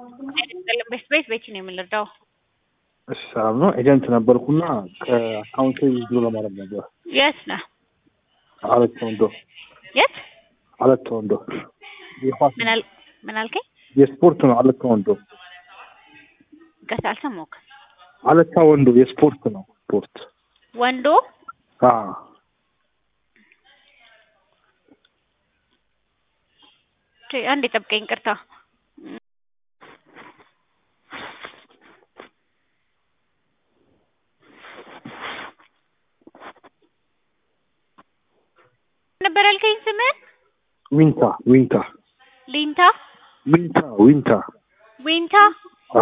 ቤት ቤት ቤት ነው የምንረዳው። እሺ ሰላም ነው። ኤጀንት ነበርኩና ከአካውንቴ ብሎ ለማድረግ ነበር። የት ነህ? አለት ወንዶ የት? አለት ወንዶ የኳስ ምን አል ምን አልከኝ? የስፖርት ነው። አለታ ወንዶ ቀስ አልሰማሁህም። አለታ ወንዶ የስፖርት ነው። ስፖርት ወንዶ አ ቼ አንዴ ጠብቀኝ፣ ቅርታ ነበር ያልከኝ ስምህን? ዊንታ ዊንታ ሊንታ ዊንታ ዊንታ ዊንታ አ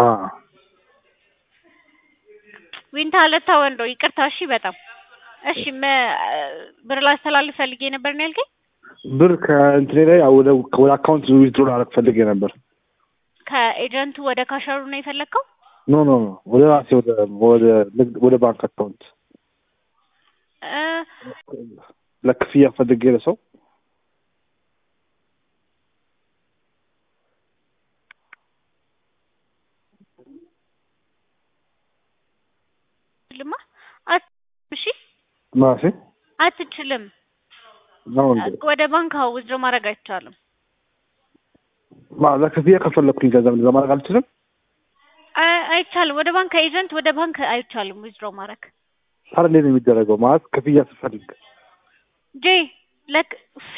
ዊንታ አለታ ወንዶ። ይቅርታ እሺ፣ በጣም እሺ። መ- ብር ላስተላልፍ ፈልጌ ነበር ነው ያልከኝ? ብር ከእንትኔ ላይ ወደ ወደ አካውንት ዊዝድሮ ላደርግ ፈልጌ ነበር። ከኤጀንቱ ወደ ካሸሩ ነው የፈለግከው? ኖ ኖ ኖ ወደ ራሴ ወደ ወደ ንግድ- ወደ ባንክ አካውንት እ ለክፍያ ፈልጌ ለሰው ልማ አት- እሺ ማሴ አትችልም። ነው እንዴ? ወደ ባንክ አዎ ውዝድሮ ማድረግ አይቻልም። ማ ለክፍያ ከፈለኩኝ ገንዘብ እንደዛ ማድረግ አልችልም። አይ- አይቻልም። ወደ ባንክ ኤጀንት ወደ ባንክ አይቻልም ውዝድሮ ማድረግ ታዲያ እንዴት ነው የሚደረገው? ማለት ክፍያ ስፈልግ ጄ ለክ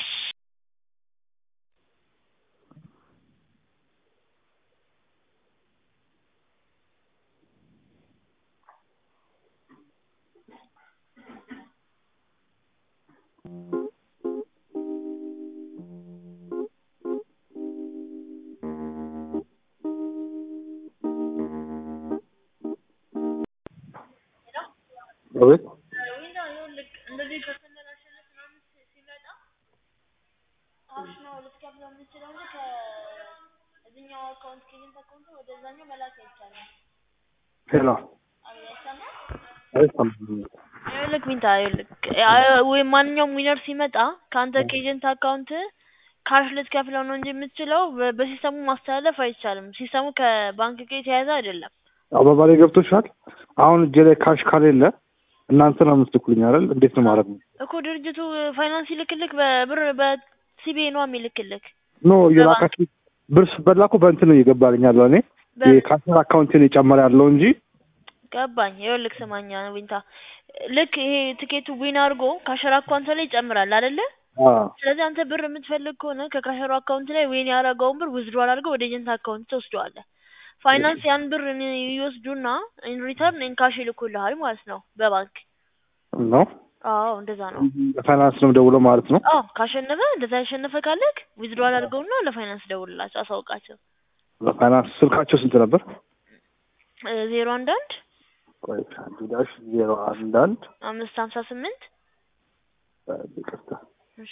አቤት እንደዚህ ከተመላሸለት ምናምን ሲመጣ ካሽ ነው ልትከፍለው የምትችለው እንጂ ከእዚህኛው አካውንት ከኤጀንት አካውንት ወደዛኛው መላክ አይቻልም። ሄሎ አይሰማም? አይሰማም። ይኸውልህ ቢንታ ይኸውልህ ወይ ማንኛውም ዊነር ሲመጣ ከአንተ ከኤጀንት አካውንት ካሽ ልትከፍለው ነው እንጂ የምትችለው በ- በሲስተሙ ማስተላለፍ አይቻልም። ሲስተሙ ከባንክ ጋር የተያያዘ አይደለም። አባባሌ ገብቶሻል? አሁን እጄ ላይ ካሽ ካሌለ እናንተ ነው የምትልኩልኝ አይደል? እንዴት ነው ማድረግ ነው? እኮ ድርጅቱ ፋይናንስ ይልክልክ በብር በሲቢኤ ነው የሚልክልክ ኖ የላካችሁ ብር ስበላ እኮ በእንትን ነው እየገባልኝ ያለው እኔ በ- የካሽር አካውንቴን የጨመረ ያለው እንጂ ገባኝ። ይኸውልህ ስማኛ ዊንታ ልክ ይሄ ትኬቱ ዊን አድርጎ ካሸር አካውንት ላይ ይጨምራል አይደለ? አ ስለዚህ አንተ ብር የምትፈልግ ከሆነ ከካሸሩ አካውንት ላይ ዊን ያደረገውን ብር ዊዝድሮል አድርገው ወደ ኤጀንት አካውንት ትወስደዋለህ። ፋይናንስ ያን ብር እን- ይወስዱና ኢን ሪተርን ኢን ካሽ ይልኩልሃል ማለት ነው በባንክ ነው አዎ እንደዛ ነው። ፋይናንስ ነው ደውለው ማለት ነው። አዎ ካሸነፈ እንደዛ ያሸነፈ ካለክ ዊዝድሮል አድርገውና ለፋይናንስ ደውልላቸው አሳውቃቸው። ፋይናንስ ስልካቸው ስንት ነበር? እ ዜሮ አንድ አንድ ቆይ አንድ ዳሽ ዜሮ አንድ አንድ አምስት ሀምሳ ስምንት ይቅርታ እሺ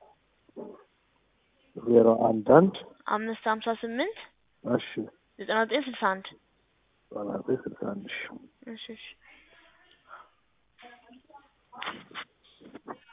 ዜሮ አንድ አንድ አምስት ሀምሳ ስምንት እሺ ዘጠና ዘጠኝ ስልሳ አንድ ባላቴ ስልሳ አንድ ሺ እሺ እሺ